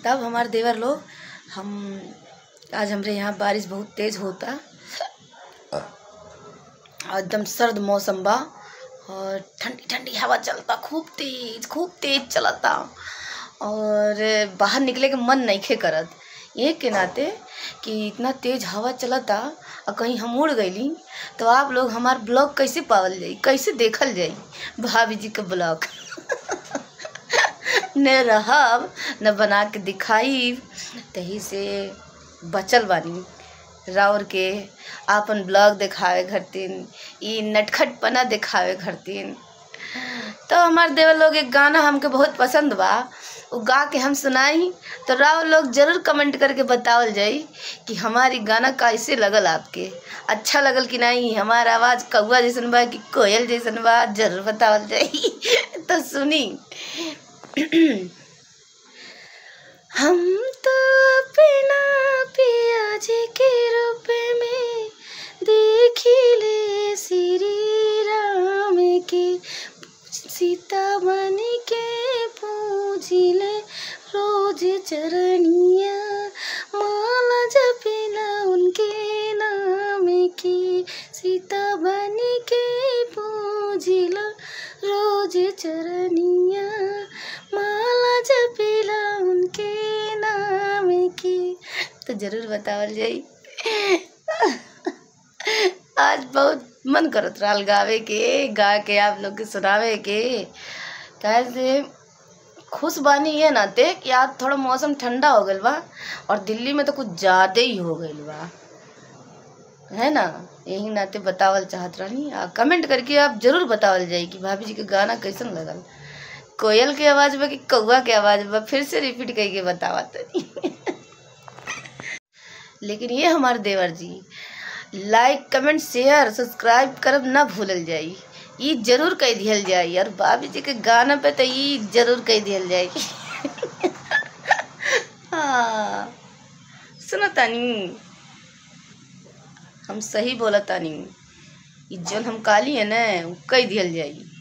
तब हमारे देवर लोग हम आज हमरे यहाँ बारिश बहुत तेज होता और एकदम सर्द मौसम बा और ठंडी ठंडी हवा चलता खूब तेज खूब तेज चलता और बाहर निकले के मन नहीं करत ये के नाते कि इतना तेज हवा चलता और कहीं हम उड़ गईली तो आप लोग हमार ब्लॉग कैसे पावल जाई कैसे देखल जाई भाभी जी का ब्लॉग न रहब न बना के दिखाई तही से बचल बानी राउर के आपन ब्लॉग दिखावे घरतीन ई नटखटपना दिखावे घरतीन तो हमार देवर लोग एक गाना हमके बहुत पसंद बा वो गा के हम सुनाई तो राव लोग जरूर कमेंट करके बतावल जाई कि हमारी गाना कैसे लगल आपके अच्छा लगल कि नहीं हमारा आवाज़ कौआ जैसन बा कि कोयल जैसन बा जरूर बतावल जाई तो सुनी हम तो अपना पिया जी के रूप में देखिले श्री राम के सीता बन के पूजिले रोज चरनिया माला जपिला उनके नाम की सीता बन के पूजिला रोज चरनिया माला जपिला उनके नाम की तो जरूर बतावल जाई आज बहुत मन करत रहल गावे के गा के आप लोग के सुनावे के काहे से खुश बानी ये नाते कि आज थोड़ा मौसम ठंडा हो गइल बा और दिल्ली में तो कुछ ज़्यादा ही हो गइल बा है ना यही नाते बतावल चाहत रहनी आ कमेंट करके आप जरूर बतावल जाई कि भाभी जी के गाना कैसन लगल कोयल के आवाज़ बा कि कौआ के आवाज़ बा फिर से रिपीट करके बतावा तनी लेकिन ये हमारे देवर जी लाइक कमेंट शेयर सब्सक्राइब करब ना भूलल जाई ई जरूर कह दिहल जाई और भाभी जी के गाना पे तो ई जरूर कह दिहल जाई हाँ सुनो तानी हम सही बोला तानी ई जौन हम काली है ना उ कह दिहल जाई